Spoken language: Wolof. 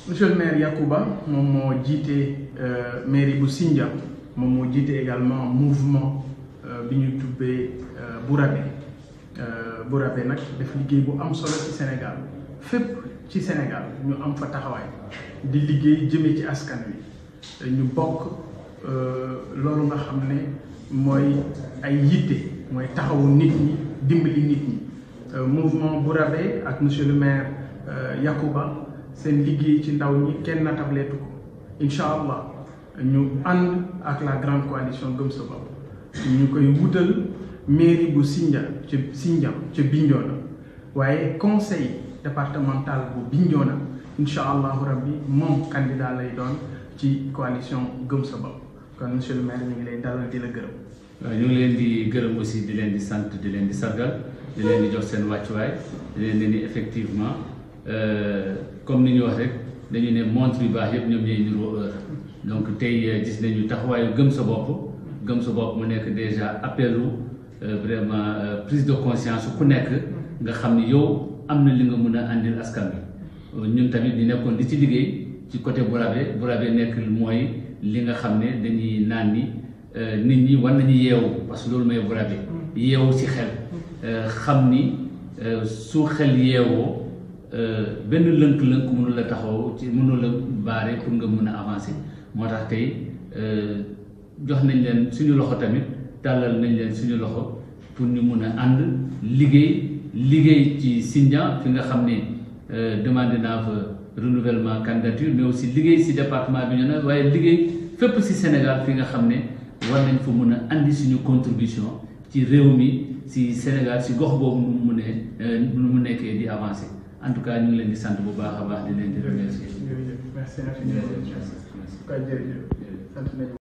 monsieur le maire Yacouba moom moo jiite mairie bu Sindia moom moo jiite également mouvement bi ñu tubbee Bourabé Bourabé nag def liggéey bu am solo ci Sénégal fépp ci Sénégal ñu am fa taxawaay di liggéey jëmee ci askan wi ñu bokk loolu nga xam ne mooy ay yitte mooy taxawu nit ñi dimbali nit ñi mouvement Bourabé ak monsieur le maire Yacouba seen liggéey ci ndaw ñi kenn natableetu ko incha allah ñu ànd ak la grande coalition gëm sa bopp ñu koy wutal mairie bu Sindia ca Sindia ca Bignona waaye conseil départemental bu Bignona incha allahu rabbi moom candidat lay doon ci coalition gëm sa bopp kon monsieur le maire ñu ngi lay dalal di la gërëm. waaw ñu ngi leen di gërëm aussi di leen di sant di leen di sargal di leen di jox seen wàccuwaay di leen di ni effectivement comme ni ñu wax rek dañu ne montre yu baax yëpp ñoom ñooy niroo heure donc tey gis nañu taxawaayu gëm sa bopp gëm sa bopp mu nekk déjà appelu vraiment prise de conscience ku nekk nga xam ni yow am na li nga mun a àndil askan bi ñun tamit ñu nekkoon di ci liggéey ci côté Bourabé Bourabé nekk mooy li nga xam ne dañuy naan ni nit ñi war nañu yeewu parce que loolu mooy Bourabé yeewu ci xel xam ni su xel yeewoo benn lënk-lënk mënu la taxaw ci mënu la baare pour nga mën a avancer moo tax tey jox nañ leen suñu loxo tamit tàllal nañ leen suñu loxo pour ñu mun a ànd liggéey liggéey ci Sindia fi nga xam ne demandé naa fa renouvellement candidature mais aussi liggéey si département bi ñu ne waaye liggéey fépp si Sénégal fi nga xam ne war nañ fa mun a andi suñu contribution ci réew mi si Sénégal si gox boobu nu mu munee nu mu nekkee di avancer en tout cas ñu ngi leen di sant bu baax a baax di leen di remercier. jërëjëf merci infiniment. jërëjëf sant nañu